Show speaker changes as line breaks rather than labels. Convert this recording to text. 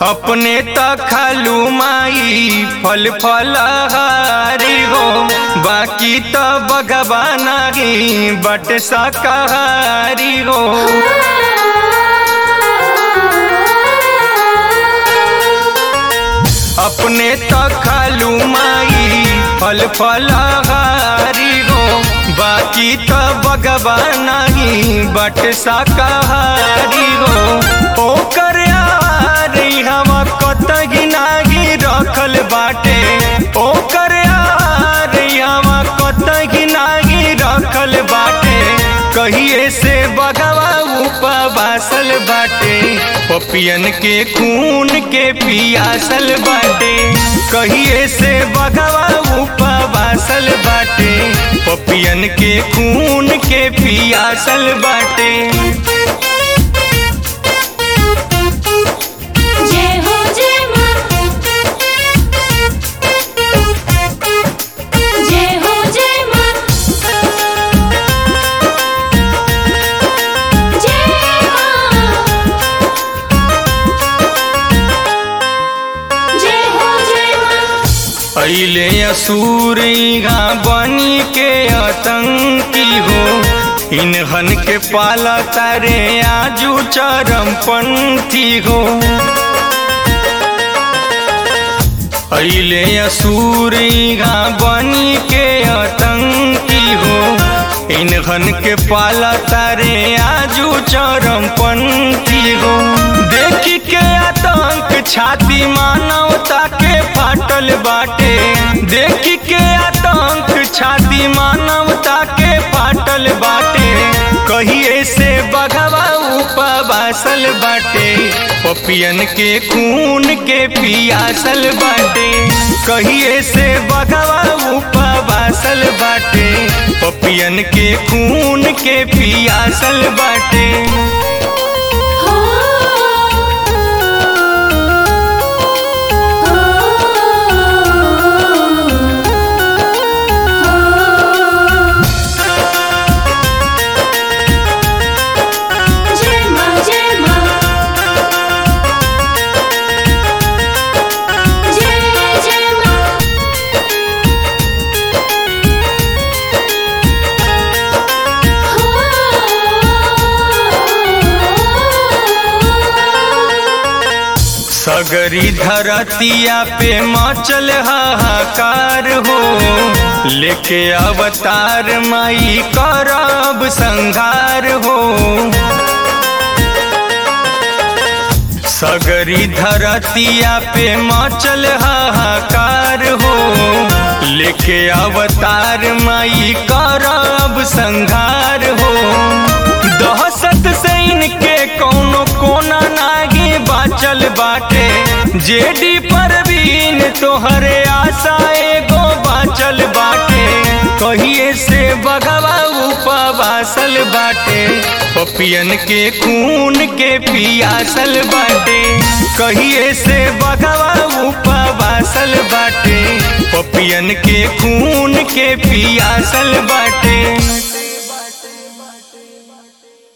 अपने त खालू माई फल फलहारी हो बाकी त बगवा नाही बट शाकाहारी हो अपने त खालू माई फल फलहारी हो बाकी त बगवा नहीं बट शाकाहारी हो ओकर यारी हम कतही नाही रखल बाटे ओकर यारी हम कतही नाही रखल बाटे कहिए से बगवा उपवासल बाटे पपियन के खून के पियासल बाटे कहिए से बगवा उपवासल बाटे पपियन के खून के पियासल बाटे
जय हो जय मां जय हो जय मां जय मां जय हो जय मां
अले असूरिया बनी के आतंकी हो इन्हन के पाला तारे आजू चरमपंथी हो अले असूरिया बनी के आतंकी हो इन्हन के पाला तारे आजू चरमपंथी हो देखी के आतंक छाती मानवता के फाटल बाटे देखी के आतंक छाती मानवता के फाटल बाटे कहिए से बघवा उपवासल बाटे पपियन के खून के पियासल बाटे कहिए से बघवा उपवासल बाटे पपियन के खून के पियासल बाटे
हो जय मां जय मां जय जय मां
सगरी धरतिया पे मचल हाहाकार हो लेके अवतार माई करब संघार हो सगरी धरतिया पे मचल हाहाकार हो लेके अवतार माई करब संघार हो दहशत से इनके कौनो कोना नागी बाचल बाटे जेडी परवीन तोहरे आशा एगो बाचल बाटे कहिए से बगवा उपवासल बाटे पपियन के खून के पियासल बाटे कहिए से बगवा उपवासल बाटे पपियन के खून के पियासल बाटे